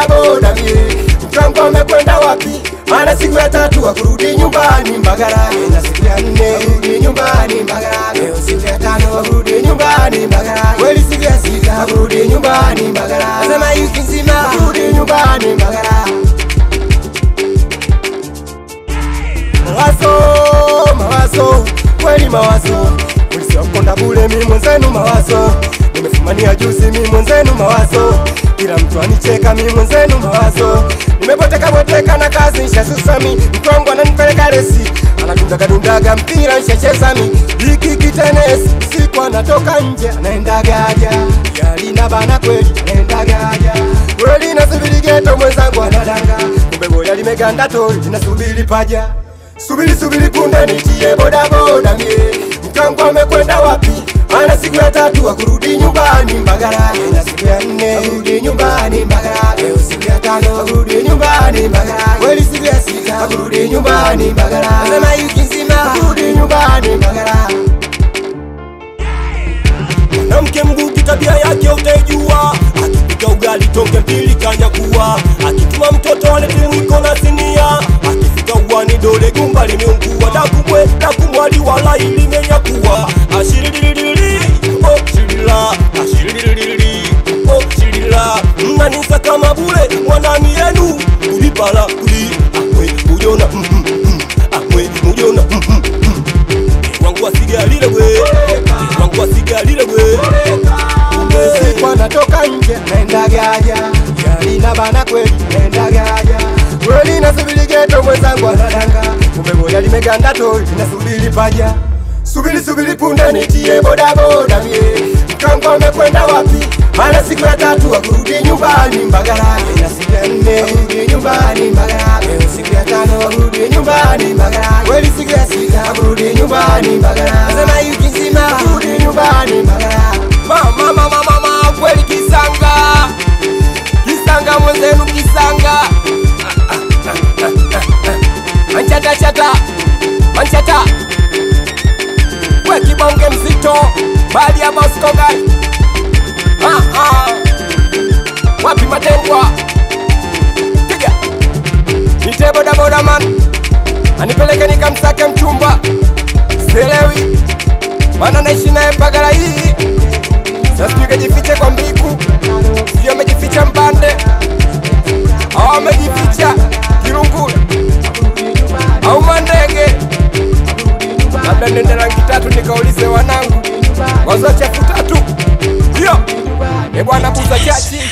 bodaboda mie mkango amekwenda wapi maana siku ya tatu akurudi nyumbani Mbagara na siku ya nne akurudi nyumbani Mbagara leo siku ya tano akurudi nyumbani Mbagara kweli siku ya sita akurudi nyumbani Mbagara sema wiki nzima akurudi nyumbani Mbagara mawazo mawazo kweli mawazo ulisiokonda bule mi mwenzenu mawazo nimefumania juzi mi mwenzenu mawazo kila mtu anicheka mi mwenzenu mawazo nimeboteka boteka na kazi nshazusami mkongo ananipeleka resi anadundagatundaga mpira nshachezami hiki kitenesi siku anatoka nje anaendagaja yalina bana kweli anaendagaja kweli nasubiri geto mwenzangu anadanga kumbe boya limeganda tori linasubiri paja subiri subiri punde nitie bodaboda mie mkango amekwenda wapi ana siku ya tatu akurudi nyumbani Mbagara na siku ya nne akurudi nyumbani Mbagara leo siku ya tano akurudi nyumbani Mbagara kweli siku ya sita akurudi nyumbani Mbagara sema wiki nzima akurudi nyumbani Mbagara mwanamke mguki tabia yake utaijua akipika ugali tonge mbili kanyakuwa akituma mtoto alete mwiko na sinia akifika uwani dole gumba limeungua dakumwe dakumwali wala ilimenyakuwa ashirililili oh shirila ashirililili oh shirila mnanisa kama bule mwanani yenu kulipala kuli akwe mujona mm, mm, mm, akwe mujona mm, mm, mm. wangu wasigalile gwe wangu wasigalile gwe siku anatoka nje anaenda gaja yalina bana kweli anaenda gaja kweli nasubiri geto mwenzangu anadanga kumbe boya limeganda tori linasubiri paja subiri subiri punde nitie bodaboda mie mkango amekwenda wapi maana siku ya tatu akurudi nyumbani Mbagara na siku ya nne akurudi nyumbani Mbagara leo siku ya tano akurudi nyumbani Mbagara kweli siku ya sita akurudi nyumbani Mbagara sema wiki nzima akurudi nyumbani Mbagara mama mama mama kweli kisanga kisanga mwenzenu kisanga manchata chata manchata we kibonge mzito bali ya boskoga ah, ah. wapi matengwa piga nite bodaboda man anipeleke nikamsake mchumba sielewi mana naishi naye Mbagala hii sasa tukajifiche kwa mbiku sio amejificha mbande au amejificha kirungule au mandege labda nende rangi tatu nikaulize wanangu wazo chafu tatu hiyo e bwana buza chachi